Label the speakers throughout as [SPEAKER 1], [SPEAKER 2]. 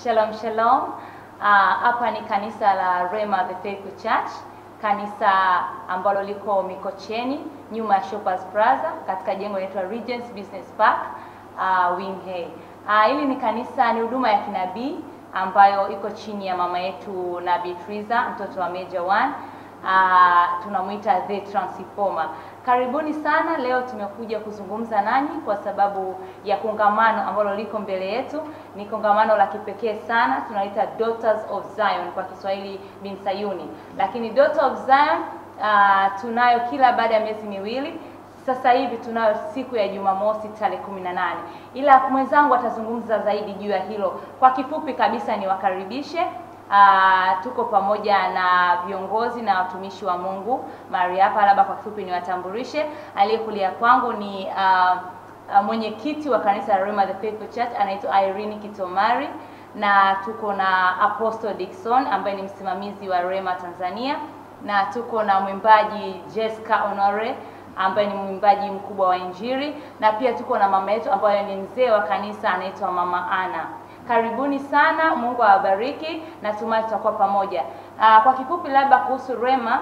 [SPEAKER 1] Shalom shalom. Ah, Hapa ni kanisa la Rema the Faithful Church, kanisa ambalo liko Mikocheni nyuma ya Shoppers Plaza katika jengo linaloitwa Regents Business Park uh, Wing Hay. Ah, hili ni kanisa, ni huduma ya kinabii ambayo iko chini ya mama yetu Nabii Triza, mtoto wa Major One. Uh, tunamuita the transformer. Karibuni sana. Leo tumekuja kuzungumza nanyi kwa sababu ya kongamano ambalo liko mbele yetu. Ni kongamano la kipekee sana, tunaita Daughters of Zion kwa Kiswahili bin Sayuni, lakini Daughter of Zion uh, tunayo kila baada ya miezi miwili. Sasa hivi tunayo siku ya Jumamosi tarehe kumi na nane, ila mwenzangu atazungumza zaidi juu ya hilo. Kwa kifupi kabisa, niwakaribishe Uh, tuko pamoja na viongozi na watumishi wa Mungu mahali hapa. Labda kwa kifupi niwatambulishe. Aliyekulia kwangu ni uh, uh, mwenyekiti wa kanisa la Rema the Faithful Church anaitwa Irene Kitomari, na tuko na Apostle Dickson ambaye ni msimamizi wa Rema Tanzania, na tuko na mwimbaji Jessica Honore ambaye ni mwimbaji mkubwa wa Injili, na pia tuko na mama yetu ambaye ni mzee wa kanisa anaitwa Mama Ana. Karibuni sana, Mungu awabariki, natumai tutakuwa pamoja. Aa, kwa kifupi labda kuhusu Rema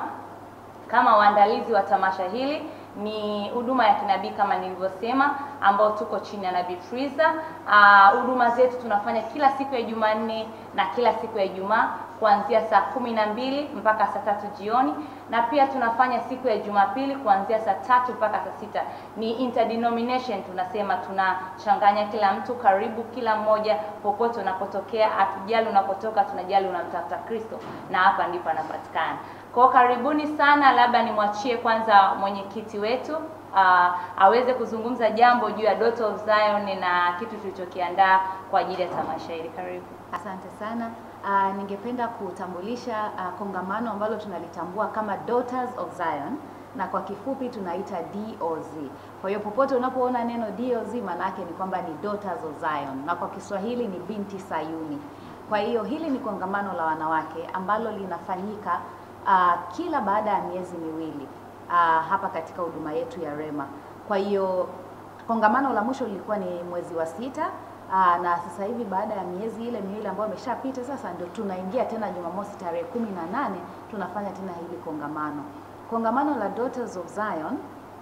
[SPEAKER 1] kama waandalizi wa tamasha hili ni huduma ya kinabii kama nilivyosema, ambao tuko chini ya Nabii Friza. Huduma zetu tunafanya kila siku ya Jumanne na kila siku ya Ijumaa kuanzia saa kumi na mbili mpaka saa tatu jioni, na pia tunafanya siku ya Jumapili kuanzia saa tatu mpaka saa sita. Ni interdenomination, tunasema tunachanganya kila mtu, karibu kila mmoja, popote unapotokea, hatujali unapotoka, tunajali unamtafuta Kristo, na hapa ndipo anapatikana. Kwa karibuni sana, labda nimwachie kwanza mwenyekiti wetu uh, aweze kuzungumza jambo juu ya Daughter of Zion na kitu tulichokiandaa kwa ajili ya tamasha hili. Karibu.
[SPEAKER 2] Asante sana. Uh, ningependa kutambulisha uh, kongamano ambalo tunalitambua kama Daughters of Zion na kwa kifupi tunaita DOZ. Kwa hiyo popote unapoona neno DOZ maana yake ni kwamba ni Daughters of Zion na kwa Kiswahili ni binti Sayuni. Kwa hiyo hili ni kongamano la wanawake ambalo linafanyika uh, kila baada ya miezi miwili uh, hapa katika huduma yetu ya Rema. Kwa hiyo kongamano la mwisho lilikuwa ni mwezi wa sita Aa, na sasa hivi baada ya miezi ile miwili ambayo imeshapita sasa ndio tunaingia tena Jumamosi tarehe kumi na nane tunafanya tena hili kongamano. Kongamano la Daughters of Zion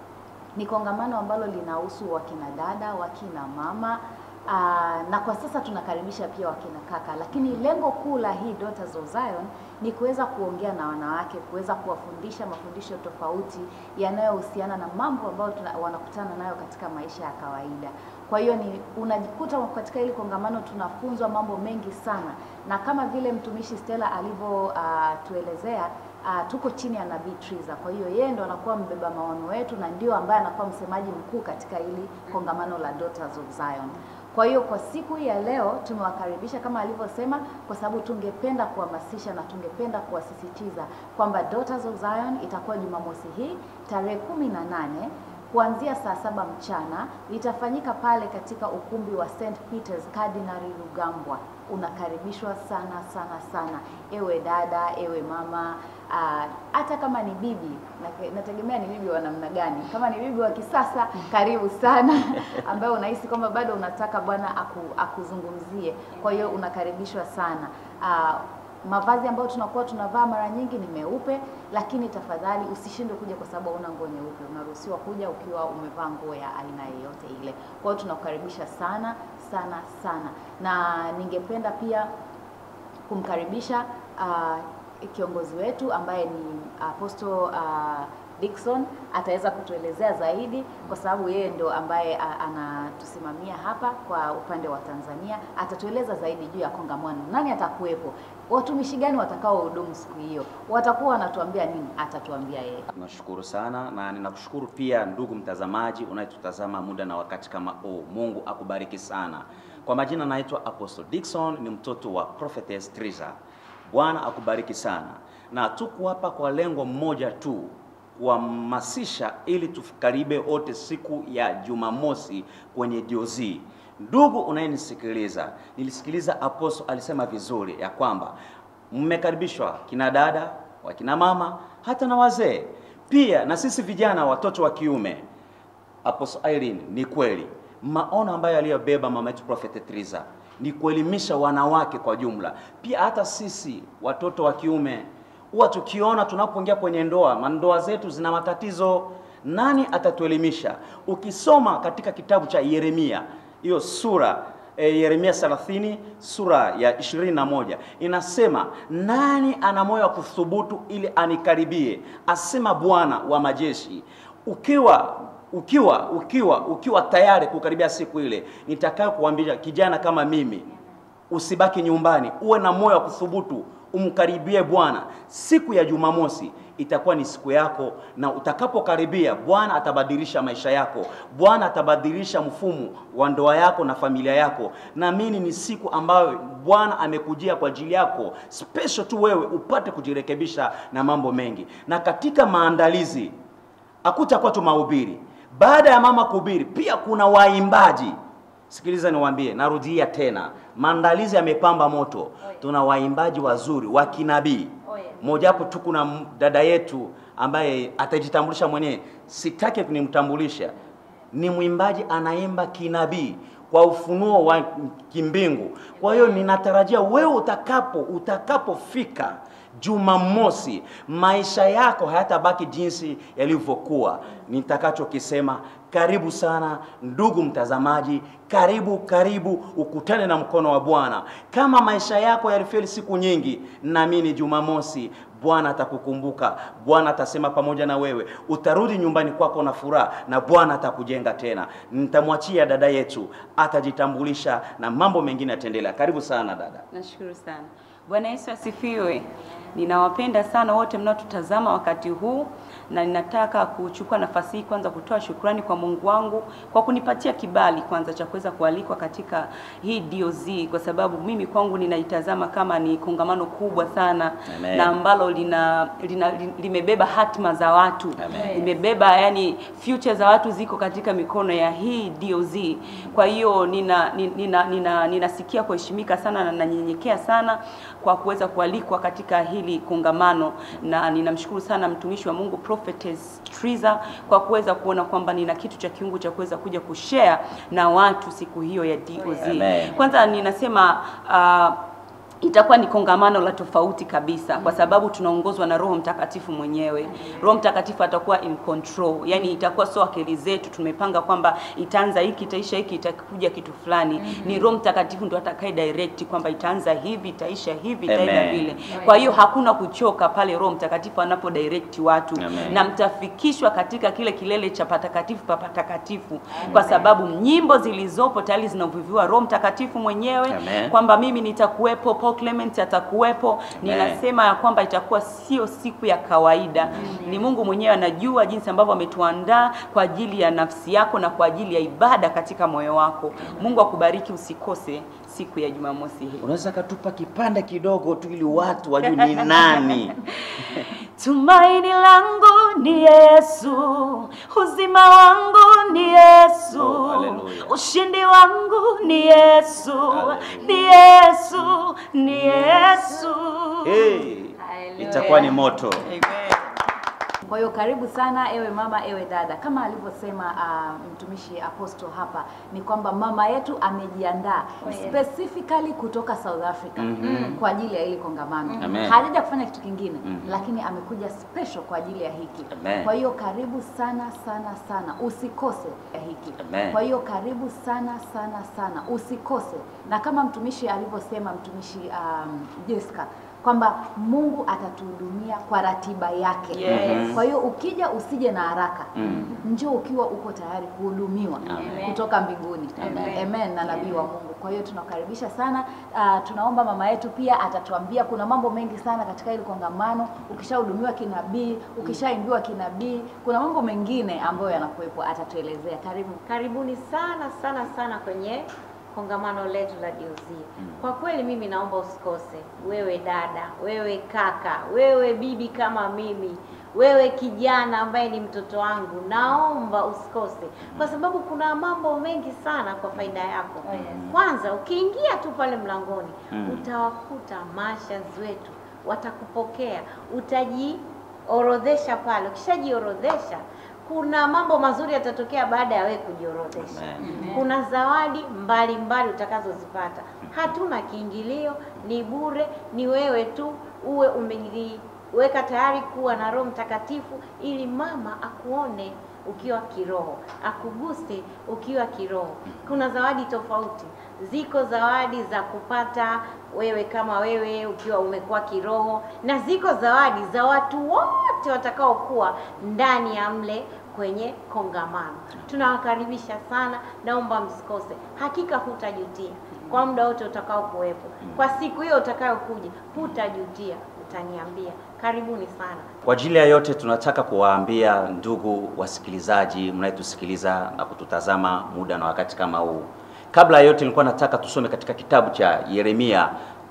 [SPEAKER 2] ni kongamano ambalo linahusu wakina dada, wakina mama aa, na kwa sasa tunakaribisha pia wakina kaka, lakini lengo kuu la hii Daughters of Zion ni kuweza kuongea na wanawake, kuweza kuwafundisha mafundisho tofauti yanayohusiana na mambo ambayo tuna, wanakutana nayo katika maisha ya kawaida. Kwa hiyo ni unajikuta katika hili kongamano tunafunzwa mambo mengi sana, na kama vile mtumishi Stella alivyotuelezea uh, uh, tuko chini ya Nabii Triza. Kwa hiyo yeye ndo anakuwa mbeba maono wetu na ndio ambaye anakuwa msemaji mkuu katika hili kongamano la Daughters of Zion. Kwa hiyo kwa siku hii ya leo tumewakaribisha kama alivyosema, kwa sababu tungependa kuhamasisha na tungependa kuwasisitiza kwamba Daughters of Zion itakuwa Jumamosi hii tarehe kumi na nane kuanzia saa saba mchana itafanyika pale katika ukumbi wa St Peters Cardinal Rugambwa. Unakaribishwa sana sana sana, ewe dada, ewe mama, hata kama ni bibi, nategemea ni bibi wa namna gani. Kama ni bibi wa kisasa, karibu sana, ambayo unahisi kwamba bado unataka Bwana aku, akuzungumzie. Kwa hiyo unakaribishwa sana. Aa, mavazi ambayo tunakuwa tunavaa mara nyingi ni meupe, lakini tafadhali usishindwe kuja kwa sababu hauna nguo nyeupe. Unaruhusiwa kuja ukiwa umevaa nguo ya aina yoyote ile. Kwa hiyo tunakukaribisha sana sana sana, na ningependa pia kumkaribisha uh, kiongozi wetu ambaye ni Apostle uh, Dickson ataweza kutuelezea zaidi kwa sababu yeye ndo ambaye anatusimamia hapa kwa upande wa Tanzania. Atatueleza zaidi juu ya kongamano, nani atakuwepo, watumishi gani watakao hudumu siku hiyo, watakuwa wanatuambia nini, atatuambia yeye.
[SPEAKER 3] Tunashukuru sana na ninakushukuru pia ndugu mtazamaji unayetutazama muda na wakati kama huu. Mungu akubariki sana. Kwa majina naitwa Apostle Dickson, ni mtoto wa Prophetess Triza. Bwana akubariki sana, na tuko hapa kwa lengo mmoja tu kuhamasisha ili tukaribe wote siku ya Jumamosi kwenye DOZ. Ndugu unayenisikiliza, nilisikiliza Apostle alisema vizuri ya kwamba mmekaribishwa kina dada, wakina mama, hata na wazee pia, na sisi vijana, watoto wa kiume. Apostle Irene, ni kweli maono ambayo aliyobeba mama yetu Prophet Triza ni kuelimisha wanawake kwa jumla, pia hata sisi watoto wa kiume huwa tukiona tunapoingia kwenye ndoa, mandoa zetu zina matatizo, nani atatuelimisha? Ukisoma katika kitabu cha Yeremia hiyo sura e, Yeremia 30 sura ya 21 inasema, nani ana moyo wa kuthubutu ili anikaribie, asema Bwana wa majeshi. Ukiwa ukiwa ukiwa ukiwa tayari kukaribia siku ile nitakayo kuambia kijana kama mimi, usibaki nyumbani, uwe na moyo wa kuthubutu, umkaribie Bwana. Siku ya Jumamosi itakuwa ni siku yako, na utakapokaribia Bwana atabadilisha maisha yako. Bwana atabadilisha mfumo wa ndoa yako na familia yako. Naamini ni siku ambayo Bwana amekujia kwa ajili yako special tu wewe upate kujirekebisha na mambo mengi, na katika maandalizi hakutakuwa tu mahubiri. Baada ya mama kuhubiri, pia kuna waimbaji. Sikiliza niwaambie, narudia tena, maandalizi yamepamba moto. Tuna waimbaji wazuri wa kinabii.
[SPEAKER 1] Oh, yes.
[SPEAKER 3] Moja hapo tu kuna m- dada yetu ambaye atajitambulisha mwenyewe, sitaki kunimtambulisha. Ni mwimbaji anaimba kinabii kwa ufunuo wa kimbingu. Kwa hiyo ninatarajia wewe utakapo utakapofika Jumamosi, maisha yako hayatabaki jinsi yalivyokuwa. Nitakachokisema, karibu sana ndugu mtazamaji, karibu karibu, ukutane na mkono wa Bwana. Kama maisha yako yalifeli siku nyingi, naamini Jumamosi Bwana atakukumbuka, Bwana atasema pamoja na wewe, utarudi nyumbani kwako na furaha, na Bwana atakujenga tena. Nitamwachia dada yetu, atajitambulisha na mambo mengine yataendelea. Karibu sana dada.
[SPEAKER 4] Nashukuru sana. Bwana Yesu asifiwe. Ninawapenda sana wote mnaotutazama wakati huu na ninataka kuchukua nafasi hii kwanza kutoa shukrani kwa Mungu wangu kwa kunipatia kibali kwanza cha kuweza kualikwa katika hii DOZ kwa sababu mimi kwangu ninaitazama kama ni kongamano kubwa sana
[SPEAKER 3] Amen.
[SPEAKER 4] na ambalo lina, lina, limebeba hatima za watu
[SPEAKER 3] Amen.
[SPEAKER 4] limebeba yani future za watu ziko katika mikono ya hii DOZ. Kwa hiyo nina nina nina ninasikia kuheshimika sana na nanyenyekea sana kwa kuweza kualikwa katika hili kongamano, na ninamshukuru sana mtumishi wa Mungu Prophetess Triza kwa kuweza kuona kwamba nina kitu cha kiungu cha kuweza kuja kushare na watu siku hiyo ya DOZ.
[SPEAKER 3] Amen.
[SPEAKER 4] Kwanza ninasema uh, itakuwa ni kongamano la tofauti kabisa kwa sababu tunaongozwa na Roho Mtakatifu mwenyewe. Roho Mtakatifu atakuwa in control, yani itakuwa sio akili zetu tumepanga kwamba itaanza hiki itaisha hiki itakuja kitu fulani. Ni Roho Mtakatifu ndo atakaye direct kwamba itaanza hivi itaisha hivi itaenda
[SPEAKER 3] Amen.
[SPEAKER 4] vile. Kwa hiyo hakuna kuchoka pale Roho Mtakatifu anapo direct watu
[SPEAKER 3] Amen.
[SPEAKER 4] na mtafikishwa katika kile kilele cha patakatifu pa patakatifu, kwa sababu nyimbo zilizopo tayari zinavuviwa Roho Mtakatifu mwenyewe
[SPEAKER 3] Amen.
[SPEAKER 4] kwamba mimi nitakuwepo, Paul Clement atakuwepo.
[SPEAKER 3] Amen.
[SPEAKER 4] Ninasema ya kwamba itakuwa sio siku ya kawaida. Ni Mungu mwenyewe anajua jinsi ambavyo ametuandaa kwa ajili ya nafsi yako na kwa ajili ya ibada katika moyo wako. Mungu akubariki, usikose siku ya Jumamosi hii.
[SPEAKER 3] Unaweza katupa kipande kidogo tu ili watu wajue ni nani?
[SPEAKER 4] Tumaini langu ni Yesu, uzima wangu ni Yesu,
[SPEAKER 3] Oh, hallelujah.
[SPEAKER 4] ushindi wangu ni Yesu,
[SPEAKER 3] Hallelujah.
[SPEAKER 4] ni Yesu, ni Yesu.
[SPEAKER 3] Hey,
[SPEAKER 1] Hallelujah.
[SPEAKER 3] itakuwa ni moto.
[SPEAKER 4] Amen.
[SPEAKER 2] Kwa hiyo karibu sana ewe mama, ewe dada. Kama alivyosema uh, mtumishi apostle hapa ni kwamba mama yetu amejiandaa
[SPEAKER 1] Oh, yes.
[SPEAKER 2] specifically kutoka South Africa
[SPEAKER 3] Mhm.
[SPEAKER 2] kwa ajili ya hili kongamano.
[SPEAKER 3] Amen.
[SPEAKER 2] Hajaja kufanya kitu kingine
[SPEAKER 3] Mhm.
[SPEAKER 2] lakini amekuja special kwa ajili ya hiki.
[SPEAKER 3] Amen.
[SPEAKER 2] Kwa hiyo karibu sana sana sana, usikose ya hiki.
[SPEAKER 3] Amen.
[SPEAKER 2] Kwa hiyo karibu sana sana sana, usikose. Na kama mtumishi alivyosema mtumishi um, Jessica kwamba Mungu atatuhudumia kwa ratiba yake.
[SPEAKER 4] Yes.
[SPEAKER 2] Kwa hiyo ukija usije na haraka.
[SPEAKER 3] Mm.
[SPEAKER 2] Njoo ukiwa uko tayari kuhudumiwa
[SPEAKER 3] Amen.
[SPEAKER 2] kutoka mbinguni.
[SPEAKER 1] Amen.
[SPEAKER 2] Amen na nabii wa Mungu. Kwa hiyo tunakaribisha sana. Uh, tunaomba mama yetu pia atatuambia kuna mambo mengi sana katika hili kongamano. Ukishahudumiwa kinabii, ukishaimbiwa kinabii, kuna mambo mengine ambayo yanakuwepo atatuelezea. Karibu.
[SPEAKER 5] Karibuni sana sana sana kwenye kongamano letu la DOZ. Kwa kweli mimi naomba usikose, wewe dada, wewe kaka, wewe bibi kama mimi, wewe kijana ambaye ni mtoto wangu, naomba usikose, kwa sababu kuna mambo mengi sana kwa faida yako.
[SPEAKER 1] Oh, yes.
[SPEAKER 5] Kwanza ukiingia tu pale mlangoni
[SPEAKER 3] Mm.
[SPEAKER 5] utawakuta mashaz wetu, watakupokea, utajiorodhesha pale. Ukishajiorodhesha kuna mambo mazuri yatatokea baada ya wewe kujiorodhesha.
[SPEAKER 3] Amen.
[SPEAKER 5] Kuna zawadi mbalimbali utakazozipata. Hatuna kiingilio, ni bure, ni wewe tu uwe umejiweka tayari kuwa na Roho Mtakatifu ili mama akuone ukiwa kiroho, akuguse ukiwa kiroho. Kuna zawadi tofauti, ziko zawadi za kupata wewe kama wewe ukiwa umekuwa kiroho, na ziko zawadi za watu wote watakaokuwa ndani ya mle kwenye kongamano. Tunawakaribisha sana, naomba msikose, hakika hutajutia kwa muda wote utakao kuwepo. Kwa siku hiyo utakayokuja, hutajutia, utaniambia. Karibuni sana.
[SPEAKER 3] Kwa ajili ya yote tunataka kuwaambia ndugu wasikilizaji mnayetusikiliza na kututazama muda na wakati kama huu. Kabla ya yote nilikuwa nataka tusome katika kitabu cha Yeremia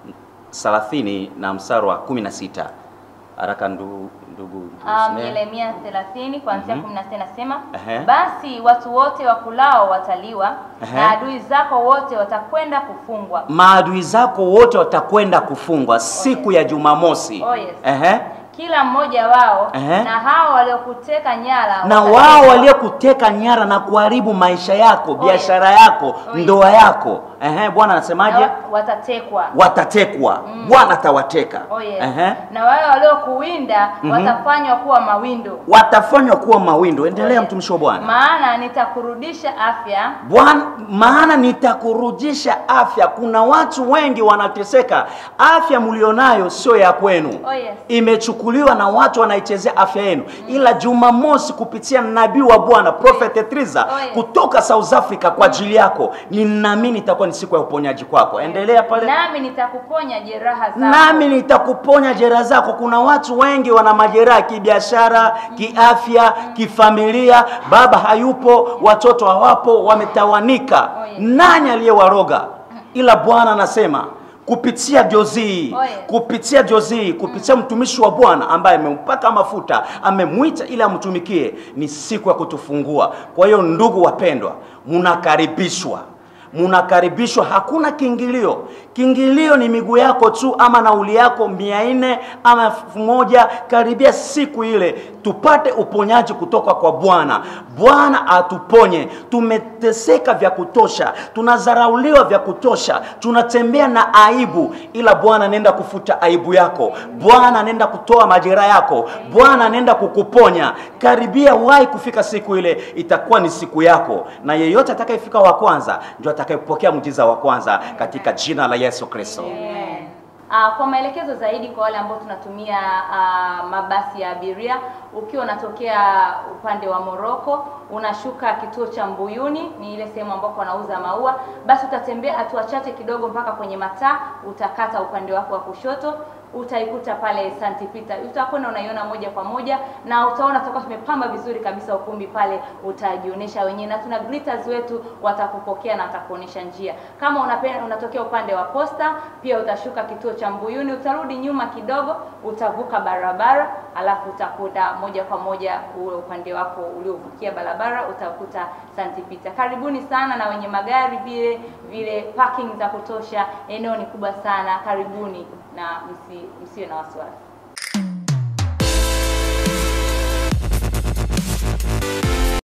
[SPEAKER 3] 30 na mstari wa 16. Haraka ndugu ndugu
[SPEAKER 1] Um,
[SPEAKER 3] tusomee.
[SPEAKER 1] Yeremia 30 kuanzia
[SPEAKER 3] Mhm.
[SPEAKER 1] 16 nasema
[SPEAKER 3] Ehe.
[SPEAKER 1] basi watu wote wakulao wataliwa
[SPEAKER 3] Ehe.
[SPEAKER 1] na adui zako wote watakwenda kufungwa
[SPEAKER 3] maadui zako wote watakwenda kufungwa siku ya Jumamosi.
[SPEAKER 1] Oh, yes.
[SPEAKER 3] Ehe.
[SPEAKER 1] kila mmoja wao
[SPEAKER 3] Ehe.
[SPEAKER 1] na hao waliokuteka nyara
[SPEAKER 3] na
[SPEAKER 1] watatekwa.
[SPEAKER 3] wao waliokuteka nyara na kuharibu maisha yako, biashara yako,
[SPEAKER 1] Oh, yes.
[SPEAKER 3] ndoa yako. Ehe, Bwana
[SPEAKER 1] Na
[SPEAKER 3] anasemaje?
[SPEAKER 1] wa- watatekwa
[SPEAKER 3] Watatekwa. Bwana atawateka.
[SPEAKER 1] oh, yes.
[SPEAKER 3] Ehe.
[SPEAKER 1] na wale waliokuwinda watafanywa kuwa mawindo
[SPEAKER 3] Watafanywa kuwa mawindo. Endelea
[SPEAKER 1] Oh, yes.
[SPEAKER 3] mtumishi wa Bwana.
[SPEAKER 1] maana nitakurudisha afya
[SPEAKER 3] Bwana, maana nitakurudisha afya. Kuna watu wengi wanateseka, afya mlionayo sio ya kwenu,
[SPEAKER 1] Oh, yes.
[SPEAKER 3] imechukuliwa na watu wanaichezea afya yenu. Ila Jumamosi kupitia nabii wa Bwana Prophet Triza
[SPEAKER 1] Oh, yes.
[SPEAKER 3] kutoka South Africa kwa ajili yako, ninaamini itakuwa ni siku ya uponyaji kwako. Endelea pale.
[SPEAKER 1] nami nitakuponya jeraha zako
[SPEAKER 3] nami nitakuponya jeraha zako. Kuna watu wengi wana majeraha kibiashara, kiafya, kifamilia. Baba hayupo, watoto hawapo, wametawanika.
[SPEAKER 1] Oh, yes.
[SPEAKER 3] Nani aliyewaroga? Ila Bwana anasema kupitia Jozii,
[SPEAKER 1] Oh, yes.
[SPEAKER 3] kupitia Jozii, kupitia mtumishi wa Bwana ambaye amempaka mafuta, amemwita ili amtumikie, ni siku ya kutufungua. Kwa hiyo ndugu wapendwa, mnakaribishwa munakaribishwa, hakuna kiingilio. Kiingilio ni miguu yako tu ama nauli yako mia nne ama elfu moja. Karibia siku ile tupate uponyaji kutoka kwa Bwana. Bwana atuponye. Tumeteseka vya kutosha, tunadharauliwa vya kutosha, tunatembea na aibu, ila Bwana anaenda kufuta aibu yako. Bwana anaenda kutoa majeraha yako. Bwana anaenda kukuponya. Karibia, wahi kufika siku ile, itakuwa ni siku yako, na yeyote atakayefika wa kwanza ndio atakayepokea mjiza wa kwanza katika jina la Yesu Kristo.
[SPEAKER 1] Amen. Ah, kwa maelekezo zaidi kwa wale ambao tunatumia ah, mabasi ya abiria, ukiwa unatokea upande wa Moroko unashuka kituo cha Mbuyuni, ni ile sehemu ambako wanauza maua, basi utatembea hatua chache kidogo mpaka kwenye mataa, utakata upande wako wa kushoto utaikuta pale St. Peter, utakwenda unaiona moja kwa moja na utaona tutakuwa tumepamba vizuri kabisa ukumbi pale, utajionyesha wenyewe na tuna greeters wetu watakupokea na watakuonyesha njia. Kama unapenda unatokea upande wa Posta, pia utashuka kituo cha Mbuyuni, utarudi nyuma kidogo, utavuka barabara, alafu utakuta moja kwa moja ule upande wako uliovukia barabara utakuta St. Peter. Karibuni sana na wenye magari vile vile, parking za kutosha, eneo ni kubwa sana. Karibuni na msi, msiwe na wasiwasi.